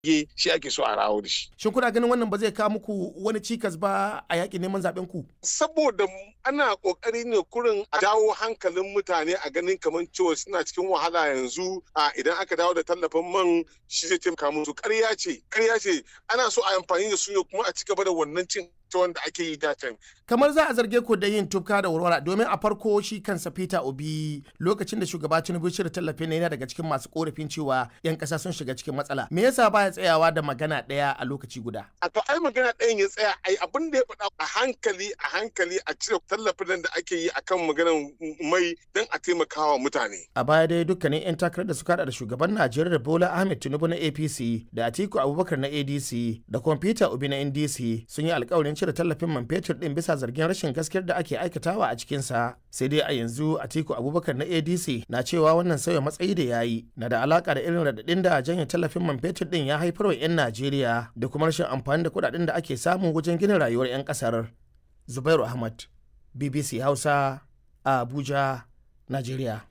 ge shi ake so a rawo da shi. Shin kuna ganin wannan ba zai kawo muku wani cikas ba a yaƙin neman zaɓen ku? Saboda ana ƙoƙari ne kurin a dawo hankalin mutane a ganin kamar cewa suna cikin wahala yanzu a idan aka dawo da tallafin man shi zai taimaka musu ƙarya ce ƙarya ce ana so a amfani da su ne kuma a ci gaba da wannan cin ta wanda ake yi datan. Kamar za a zarge ku da yin tufka da warwara domin a farko shi kansa Peter Obi lokacin da shugaba Tinubu shirya tallafin na yana daga cikin masu korafin cewa 'yan ƙasa sun shiga cikin matsala. Me yasa baya tsayawa da magana ɗaya a lokaci guda? A to ai magana ɗayan ya tsaya ai abin da ya faɗa a hankali a hankali a cire tallafin da ake yi akan maganar mai don a taimakawa mutane. A baya dai dukkanin 'yan takarar da suka da shugaban Najeriya Bola Ahmed Tinubu na APC da Atiku Abubakar na ADC da kuma Peter Obi na NDC sun yi alkawarin cire tallafin man fetur din bisa zargin rashin gaskiyar da ake aikatawa a cikinsa sai dai a yanzu atiku abubakar na adc na cewa wannan sauya matsayi da ya yi na da alaka da irin radadin da janye tallafin man fetur din ya haifar wa 'yan najeriya da kuma rashin amfani da kudaden da ake samu wajen gina rayuwar 'yan kasar zubairu ahmad bbc hausa a abuja najeriya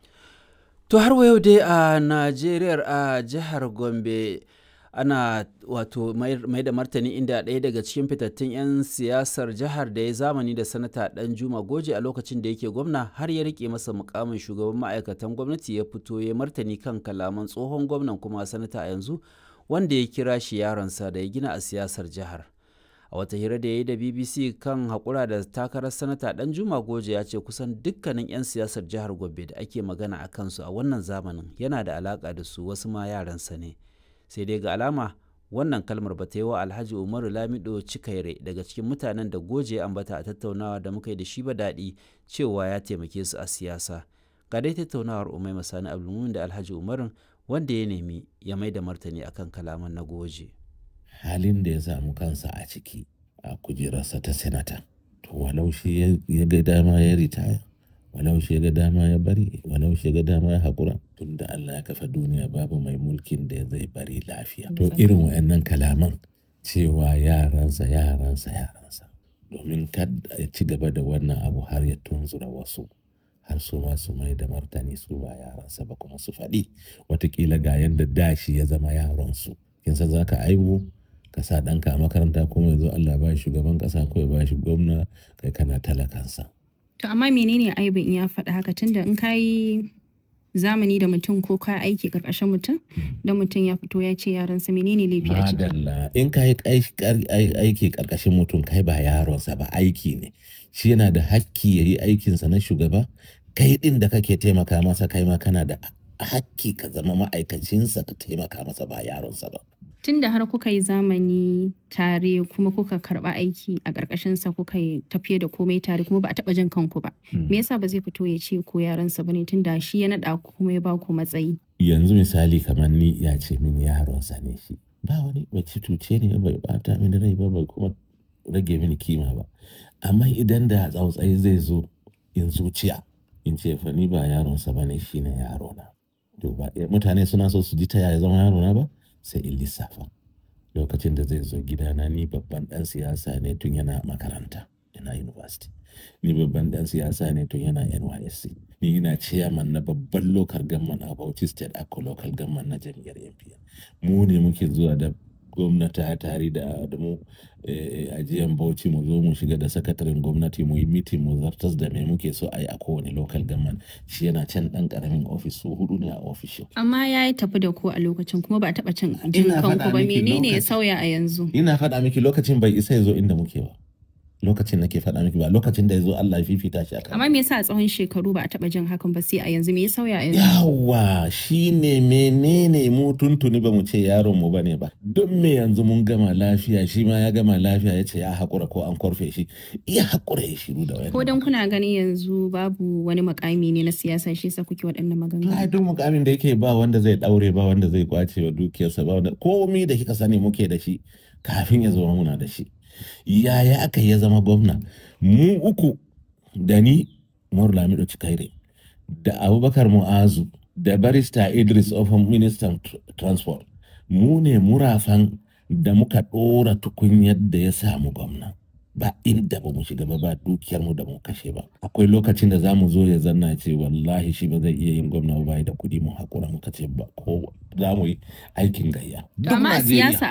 to har wa yau dai a najeriya a jihar gombe ana wato mai da martani inda ɗaya daga cikin fitattun 'yan siyasar jihar da ya zamani da sanata dan juma goje a lokacin da yake gwamna har ya rike masa mukamin shugaban ma'aikatan gwamnati ya fito ya martani kan kalaman tsohon gwamnan kuma sanata a yanzu wanda ya kira shi yaronsa da ya gina a siyasar jihar a wata hira da ya yi da bbc kan haƙura da takarar sanata dan juma goje ya ce kusan dukkanin 'yan siyasar jihar gombe da ake magana a kansu a wannan zamanin yana da alaƙa da su wasu ma yaransa ne sai dai ga alama wannan kalmar ba ta yi wa alhaji umaru lamido cikaire daga cikin mutanen da goje ambata a tattaunawa da muka yi da shi ba daɗi cewa ya taimake su a siyasa ga dai tattaunawar umai masani abdulmumin da alhaji umarun wanda ya nemi ya mai da martani akan kalaman na goje halin da ya samu kansa a ciki a kujerarsa ta senata to walau shi ya ga dama ya ritaya walau shi ga dama ya bari walau shi ga dama ya haƙura tun da Allah ya kafa duniya babu mai mulkin da zai bari lafiya to irin wa'annan kalaman cewa yaransa yaransa yaransa domin kada ya ci gaba da wannan abu har ya tunzura wasu har su ma su mai da martani su ba yaransa ba kuma su faɗi watakila ga yadda dashi ya zama yaronsu kin san za ka aibu ka sa ɗanka a makaranta kuma yanzu Allah ba shi shugaban ƙasa ko ya ba shi gwamna kai kana talakansa To amma menene aibin in ya faɗa haka tunda in ka yi zamani da mutum ko ka aiki karkashin mutum da mutum ya fito ya ce yaransa menene laifi a ciki. Madalla in ka yi aiki karkashin mutum kai ba yaronsa ba aiki ne shi yana da hakki ya yi aikinsa na shugaba kai ɗin da kake taimaka masa kai ma kana da hakki ka zama ma'aikacinsa ka taimaka masa ba yaronsa ba. Tun da har kuka yi zamani tare kuma kuka karba aiki a ƙarƙashinsa kuka yi tafiye da komai tare kuma ba a taɓa jin kanku ba. Me yasa ba zai fito ya ce ko yaransa ba ne tun da shi ya naɗa ku kuma ya ba ku matsayi. Yanzu misali kamar ni ya ce min yaronsa ne shi. Ba wani bai cuce ne bai bata mini rai ba bai kuma rage mini kima ba. Amma idan da tsautsayi zai zo in zuciya in ce fa ni ba yaronsa ba ne shi ne yarona. To ba mutane suna so su ji ta yaya zama yarona ba? sai in lissafa lokacin da zai zo gidana ni babban dan siyasa ne tun yana makaranta yana university ni babban dan siyasa ne tun yana nysc ni ina chairman na babban local government a bauchi state ako local government na jam'iyyar npn mu ne muke zuwa da gwamnati tare da mu ajiyan bauchi mu zo mu shiga da sakataren gwamnati mu yi mitin mu zartas da me muke so a yi a kowane local government shi yana can dan karamin ofis su hudu ne a ofishin. Amma ya yi tafi da ku a lokacin kuma ba a taɓa cin jin kanku ba menene ya sauya a yanzu? Ina faɗa miki lokacin bai isa ya zo inda muke ba. lokacin nake faɗa miki ba lokacin da ya zo Allah ya fifita shi akan Amma me yasa a tsawon shekaru ba a taɓa jin hakan ba sai a yanzu me ya sauya a yanzu? yawa shine menene mu tuntuni ba mu ce yaron mu bane ba don me yanzu mun gama lafiya shi ma ya gama lafiya ya ce ya haƙura ko an korfe shi iya haƙura ya shiru da wani Ko dan kuna ganin yanzu babu wani makami ne na siyasa shi yasa kuke waɗannan maganganu? ai duk mukamin da yake ba wanda zai daure ba wanda zai kwace wa dukiyarsa ba wanda komi da kika sani muke da shi kafin ya zama muna da shi yaya aka ya zama gwamna mu uku da ni Umaru Lamido Cikaire da Abubakar Mu'azu da barista Idris Ofan ministan tr- transport mu ne murafan da muka ɗora tukunyar da ya samu gwamna ba inda ba mu shiga ba ba dukiyar mu da mu kashe ba akwai lokacin da za mu zo ya zanna ce wallahi shi ba zai iya yin gwamna ba da kuɗi mu hakura muka ce ba ko za mu yi aikin gayya duk amma a Najeriya. siyasa